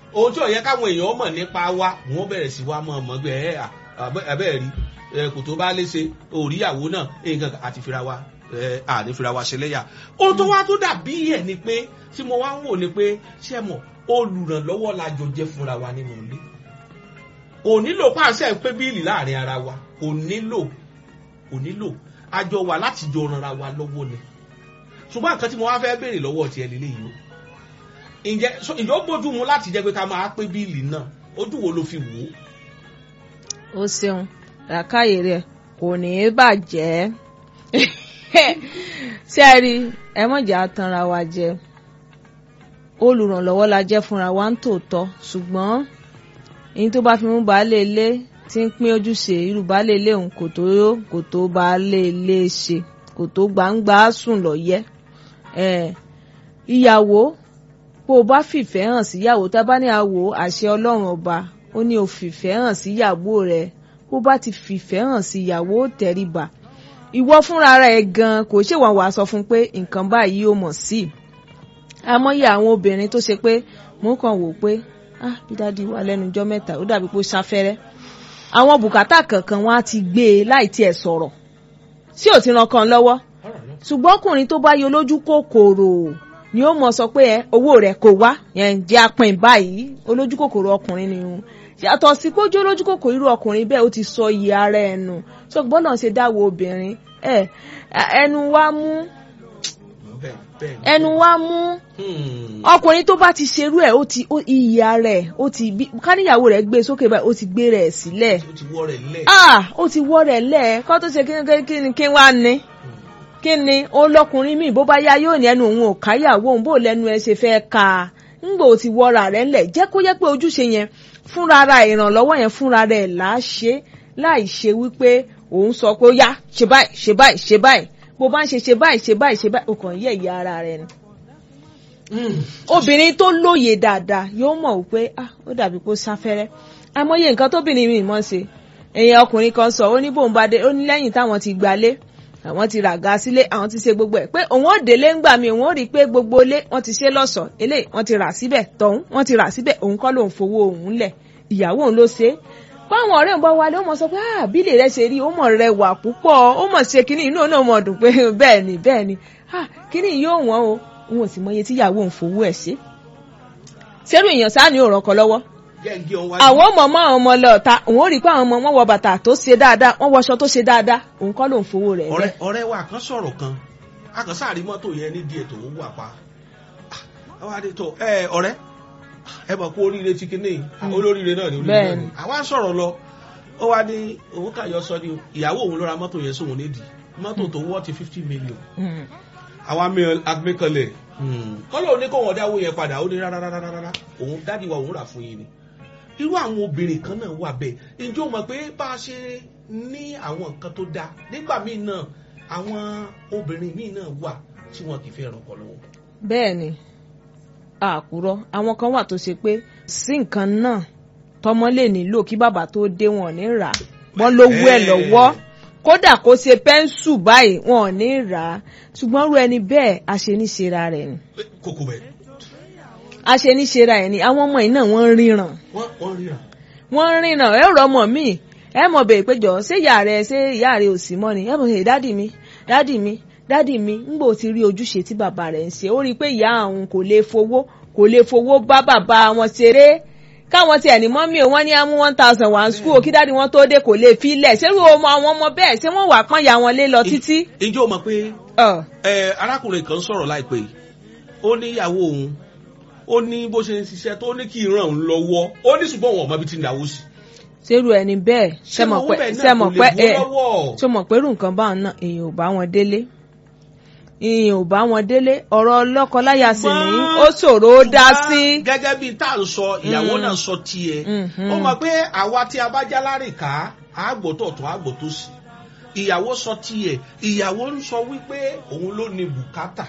ohun tí ó yẹ káwọn èèyàn mọ̀ nípa wa wọ́n bẹ̀rẹ̀ sí wa mọ̀ ọmọ gbẹ ẹ abẹ́ rí ẹ kò tó bá léṣe òríyàwó náà nǹkan àti fira wa ẹ àní fira wa ṣẹlẹ́yà ohun tó wá tó dàbí ẹ̀ ni pé tí mo wá ń wò ni pé ṣé mọ̀ olùrànlọ́wọ́ la jọ jẹ́ fúnra wa nínú ilé kò nílò pàṣẹ pé bíìlì láàrin ara wa kò nílò kò nílò àjọ wà láti jọ ranra wa lọ́wọ́ ni ṣùgbọ́n nǹkan tí mo wá fẹ́ béèrè lọ́wọ́ tiẹ̀ lélẹ́yìí o ǹjẹ́ so ǹjẹ́ ó bójú mu láti jẹ́ pé ká máa pé bíìlì náà ojú wo ló fi wò ó. ó ṣeun làákàyè rẹ kò ní í bàjẹ́ ṣé ẹ rí ẹ mọ̀jà tanra wa jẹ olùrànlọ́wọ́ la jẹ́ fúnra wa ń tòótọ́ ṣùgbọ́n èyí tó bá fi mú baálé ilé tí ń pín ojúṣe irú baálé ilé òun kò tó kò tó baálé ilé ṣe kò tó gbangba sùn lọ yẹ ìyàwó bó o bá fìfẹ́ hàn síyàwó tá a bá ní àwò àṣẹ ọlọ́run ọba ó ní o fìfẹ́ hàn síyàwó rẹ bó bá ti fìfẹ́ hàn síyàwó tẹríba ìwọ fúnra rẹ gan kò ṣèwọ̀n wàá sọ fún pé nǹkan báyìí ó mọ̀ sí i amóye àwọn obìnrin tó ṣe pé mò ń kàn wò pé ah bí dáàdi wà lẹ́nu ọjọ́ mẹ́ta ó dàbí pé ó ṣafẹ́rẹ́ àwọn bùkátà kankan wọn á ti gbé e láì tiẹ̀ sọ̀rọ̀ sí ò ti ran kan lọ́wọ́ ṣùgbọ́n ọkùnrin tó bá yọ lójú kòkòrò ni ó mọ̀ sọ pé ẹ owó rẹ̀ kò wá yẹn jẹ́ apin báyìí olójú kòkòrò ọkùnrin ni òun yàtọ̀ sí kójú olójú kòkòrò irú ọkùnrin bẹ́ẹ̀ ó ti sọ iye ara ẹ̀ nù ṣùgbọ́n náà ṣe dáwọ́ obìnrin ẹ ẹnu wa mú ẹnu wa mú ọkùnrin tó bá ti ṣerú ẹ̀ ó ti iye ara ẹ̀ ó ti bí káníyàwó rẹ̀ gbé sókè báyìí ó ti gbé rẹ̀ sílẹ̀ ó ti wọ́ rẹ̀ lẹ̀. ah ó ti wọ́ rẹ̀ lẹ̀ kó tó ṣe kí ni kí wá ní kí ni olọkùnrin míì bó bá yá yóò ní ẹnu òun ò káyàwó òun bó lẹ́nu ẹ ṣe fẹ́ ka ńgbò tí wọ́ra rẹ̀ ńlẹ̀ jẹ́ kó yẹ pé ojúṣe yẹn fúnra ara ìrànlọ́wọ́ yẹn fúnra rẹ̀ là á ṣe láì ṣe wípé òun sọ pé ó yá ṣe báyìí ṣe báyìí ṣe báyìí bó bá ń ṣe ṣe báyìí ṣe báyìí ṣe báyìí o kàn yẹ ìyá ara rẹ̀ ni. obìnrin tó lóye dáadáa yóò mọ̀ wípé ah ó dàbí pé ó sáfẹ́rẹ́ àmọye nǹkan tóbìnrin mi mọ̀ ṣe èèyàn ọkùnrin kan sọ ó ní bóun bá dé ó ní lẹ́yìn táwọn ti gbalé àwọn ti ràga sílé àwọn ti ṣe gbogbo ẹ̀ pé òun ò délé ńgbà mi òun ò rí i pé gbogbo ilé wọ́n ti ṣe lọ́ṣọ̀ọ́ eléyìí wọ́n ti rà síbẹ̀ tọ̀hún wọ́n ti rà síbẹ̀ òun kọ́ lòun fowó òun lẹ̀ ìyàwó òun ló ṣe é báwọn ọ̀rẹ́ ń bá wálé ó mọ̀ sọ pé ah bílẹ̀ rẹ ṣe rí ó mọ̀ rẹwà púpọ̀ ó mọ̀ ṣe kínní inú náà mọ̀ dùn pé bẹ́ẹ̀ ni bẹ́ẹ̀ ni ah kínní yóò wọ́n o òun ò sì mọ iye tí ìyàwó òun fowó ẹ̀ ṣe. ṣerú èèyàn sáà ní òràn kan lọ́wọ́ àwọn ọmọ ọmọ àwọn ọmọ lọ ta òun ò rí i pé àwọn ọmọ wọn wọ bàtà tó ṣe dáadáa wọn wọṣọ tó ṣe dáadáa òun kọ́ ló ń fowó rẹ̀ ọ̀rẹ́ ọ̀rẹ́ wa kan sọ̀rọ̀ kan a kan sáà rí mọ́tò yẹn ní díẹ̀ tó wà pa àwọn adé tó ẹ ọ̀rẹ́ ẹ bọ̀ kó oríire ti kíní olóríire náà ni oríire náà ni àwa sọ̀rọ̀ lọ ó wá ní òun kàyọ sọ ni ìyàwó òun ló ra mọ́tò yẹn sóhun nídìí mọ́tò tó wọ́ ti fifty million àwọn agbẹ́kànlẹ̀ kọ́lọ̀ ní kó wọ́n dáwó yẹn padà ó ní rárá rárá rárá òun dádì wa òun rà fún yín ni irú àwọn obìnrin kan náà wà bẹ́ẹ̀ ǹjẹ́ o mọ̀ pé bá a ṣe ní àwọn nǹkan tó dáa nígbà míì náà àwọn obìnrin míì náà wà tí wọn kì í fẹ́ ràn kọ́ lọ́wọ́. bẹ́ẹ̀ ni àkùrọ̀ àwọn kan wà tó ṣe pé sí nǹkan náà tọmọ lè nílò kí bàbá tó dé wọn ò ní rà wọn lówó ẹ̀ lọ́wọ́ kódà kó ṣe pẹ́ńsù báyìí wọn ò ní rà á ṣùgbọ́n rú ẹni bẹ́ẹ̀ aṣeníṣera rẹ̀ ni. kókó bẹ́ẹ̀. aṣeníṣera ẹ̀ ni àwọn ọmọ yìí náà wọ́n ń ríran. wọ́n ríran. wọ́n ń ríran ẹ rọ ọmọ mi ẹ mọ̀ bẹ́ẹ̀ péjọ ṣé ìyá rẹ ṣé ìyá rẹ ò sí mọ́ ni ẹ mọ̀ ṣe dádì mi dádì mi dádì mi ńgbò ti rí ojúṣe tí bàbá rẹ̀ ń ṣe ó rí i pé ìyá àwọn kò lè fowó kò lè fowó bá bàbá wọn ṣeré káwọn tiẹ̀ ní mọ́mí o wọ́n ní á mú one thousand one school kí dáàdi wọn tó dé kò lè filẹ̀ ṣé irú ọmọ àwọn ọmọ bẹ́ẹ̀ ṣé wọ́n wà pọ́n ya wọn lé lọ títí. ǹjẹ́ o mọ̀ pé arákùnrin kan sọ̀rọ̀ láìpẹ́ yìí ó ní ìyàwó òun ó ní bó ṣe ń ṣiṣẹ́ tó ní kí ìran òun lọ́wọ́ ó ní ṣùgbọ́n òun ọ̀mọ́ bí ti ń dáwó sí. ṣerú ẹni bẹ́ẹ̀ sẹ́mọ̀ pé sẹ́mọ̀ pé ẹ sọmọ̀ pé irú nǹkan báwọn náà èèyàn ò bá wọn délé ìyìn ò bá wọn délé ọ̀rọ̀ lọ́kọláya sì ní ó ṣòro ó dá sí. gẹ́gẹ́ bíi tá à ń sọ ìyàwó náà sọ tiẹ̀ ó mọ̀ pé àwa tí a bá já lárìká àgbòtò tó àgbòtò sí ìyàwó sọ tiẹ̀ ìyàwó ń sọ wípé òun ló ní bùkátà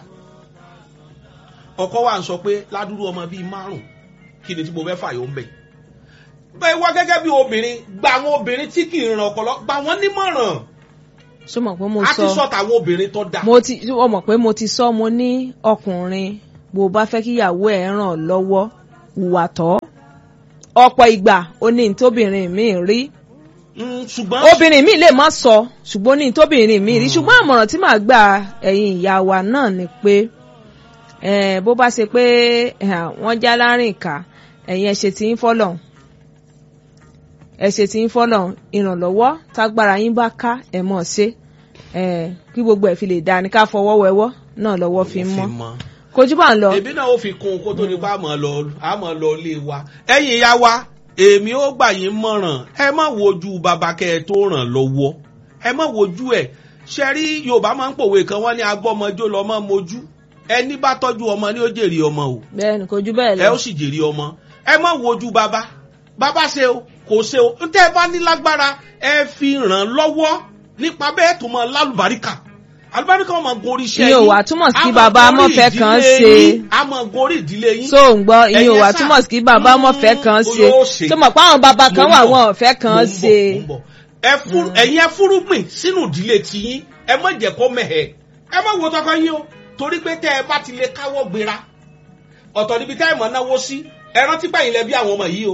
ọkọ wa ń sọ pé ládùúrú ọmọ bíi márùn kí ni tí mo fẹ́ fàyọ̀ ń bẹ̀ bẹ́ẹ̀ wá gẹ́gẹ́ bí obìnrin gba àwọn obìnrin tí kì í ràn ọ̀pọ̀lọ́ gba wọ́n nímọ̀ràn ṣó mọ̀ pé mo sọ a ti sọ tàwọn obìnrin tó dáa. mo ti ó mọ̀ pé mo ti sọ mo ní ọkùnrin bó bá fẹ́ kíyàwó ẹ̀ ràn lọ́wọ́ hùwà tọ́ ọ̀pọ̀ ìgbà ó ní tóbìnrin mi rí Mm, ṣùgbọ́n obìnrin mi lè má sọ ṣùgbọ́n ní tóbìnrin mi rí ṣùgbọ́n àmọ̀ràn tí màá gbà ẹ̀yin ìyá wa náà ni pé eh, bó bá ṣe pé eh, wọ́n já láàrin ìka ẹ̀yin ẹ̀ ṣe tí ń fọ́lọ̀ ẹ̀ ṣe tí ń fọ́lọ̀ ìrànlọ́wọ́ tágbára yín bá ká ẹ̀ mọ̀ ṣe eh, kí gbogbo ẹ̀ fi lè dáa ní ká fọwọ́ wẹwọ́ náà lọ́wọ́ fi ń mọ́ mọ́. kojú bá ń lọ. èmi náà ó fi kún un kó tó ní pa àmọ́ lọ àmọ́ lọ ilé wa ẹ̀yin ìyá wa èmi ó gbà yín mọ̀ràn ẹ má wojú bàbá kẹ́ ẹ tó ràn lọ́wọ́ ẹ má wojú ẹ̀ ṣe rí yorùbá máa ń pòwe kan wọ́n ní agbọ́mọjó lọ́mọ mojú ẹni bá tọ́jú ọmọ ni ó jèrè ọmọ o bẹ́ẹ̀ni kojú bẹ́ẹ̀ ẹ lọ. ó sì jèrè ọmọ ẹ má wojú bàbá bàbá ṣe o kò ṣe o ntẹ́ ẹ bá ní lágbára ẹ fi ràn lọ́wọ́ nípa bẹ́ẹ̀ tó mọ lálùbáríkà alùbáríkà ọmọ gorí iṣẹ́ Ìyẹn ò yín. wá túmọ̀ sí A kí máa bàbá gorí mọ̀fẹ́ kan ìdílé ṣe. yín, a máa gorí ìdílé yín so ń gbọ́ ìyẹn ò Ẹ̀yin wá sá- túmọ̀ sí kí bàbá ọmọ fẹ́ kan Mm, ṣe yóò ṣe. tó mọ̀ pé àwọn bàbá kan Mo wà ń bọ̀. wọn ò fẹ́ Mo kan ń bọ̀, ṣe. mo ń bọ̀. ẹ fún ẹ̀yin ẹ fúrúgbìn sínú ìdílé tiyín ẹ má jẹ́ kó mẹ̀hẹ́ ẹ má wo tọkọ yín o torí pé tẹ́ ẹ bá ti lè káwọ́ gbéra ọ̀tọ̀ níbi tẹ́ ẹ mọ̀ náwó sí ẹ rántí pẹ̀yìn lẹ bí àwọn ọmọ yìí o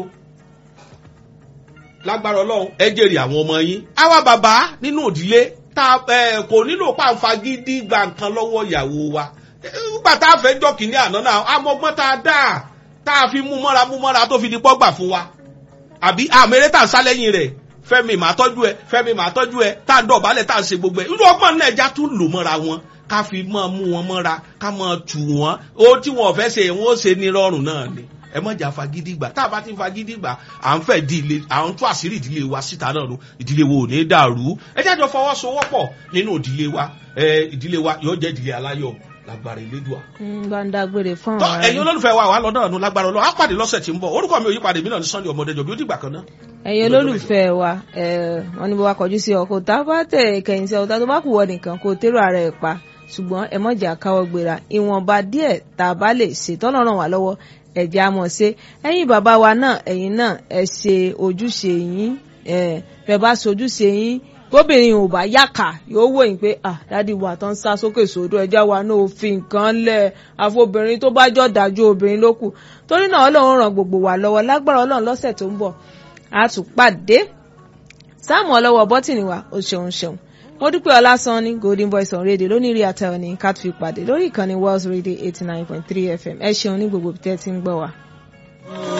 lágbára ọlọ́run ẹ jèrè àwọn ọmọ yín àwa bàbá nínú ìdílé tá ẹ kò nílò pàǹfà gidi gba nǹkan lọ́wọ́ ìyàwó wa nígbà tá a fẹ́ jọ kìíní àná náà amọ̀gbọ́n tá a dá tá a fi mú mọ́ra mú mọ́ra tó fi di pọ́gbà fún wa àbí àmẹ́rẹ́ tà ń sá lẹ́yìn rẹ̀ fẹ́mi màá tọ́jú ẹ fẹ́mi màá tọ́jú ẹ tá a ń dọ̀bálẹ̀ tá a ń ṣe gbogbo ẹ̀ irú ọgbọ́n náà ẹja tún lò mọ́ra wọn ká fi máa mú wọn mọ́ra ká máa tù wọ́n ó tí wọn ò fẹ́ ṣe wọn ó ṣe ní rọrùn náà ni ẹ mọ̀jà fagídí gbà tá a bá ti ń fagídí gbà à ń fẹ́ di ilé à ń tú àṣírí ìdílé wa síta náà ló ìdílé wo ò ní dàrú ẹ jájọ fọwọ́sowọ́pọ̀ nínú ìdílé wa ẹ ìdílé wa yóò jẹ́ ìdílé aláyọ̀ lágbára ìlédùà ń bá ń dágbére fún tọ́ àwọn ẹ̀yin olólùfẹ́ wa wà lọ́dọ̀ ọ̀nù lágbára ọlọ́ á pàdé lọ́sẹ̀ tí ń bọ̀ orúkọ mi ò yípadà èmi náà ní sunday ọmọdé jọ̀bí ó dìgbà kan náà. ẹ̀yin olólùfẹ́ wa ẹ̀, wọ́n ní bó wa kọjú sí ọkọ̀ tá a bá tẹ̀ kẹ̀yìn sí ọ̀tá tó bá kù wọ nìkan kó tẹ́rọ ara ẹ̀ pa ṣùgbọ́n ẹ mọ̀jà káwọ́ gbéra ìwọ̀nba díẹ̀ tá a bá lè ṣe tọ́nà ràn wá lọ́wọ́ ẹ̀jẹ̀ á mọ̀ ṣe ẹ̀yin bàbá wa náà ẹ̀yin náà ẹ ṣe ojúṣe yín ẹ̀ bẹ́ẹ̀ bá ṣe ojúṣe yín gómìnrin ò bá yàkà yóò wò yín pé ah dádì wa tán sá sókè sódò ẹjá wa náà ò fi nǹkan lẹ̀ àfobìnrin tó bá jọ dájú obìnrin ló kù torí náà ọlọ́run ràn gbogbo wa lọ́wọ́ lágbára ọlọ́run lọ́sẹ̀ tó ń bọ̀ a tún pàdé sáàmù ọlọ́wọ́ bọ́tìnì wa ó ṣeun ṣeun mo dúpẹ́ ọlásán ní golden voice on radio lónìí rí àtẹ̀wọ̀ ní cat fi pàdé lórí ìkànnì world radio eighty nine point three fm ẹ ṣeun ní gbogbo tẹ́ ti ń gbọ́ wa.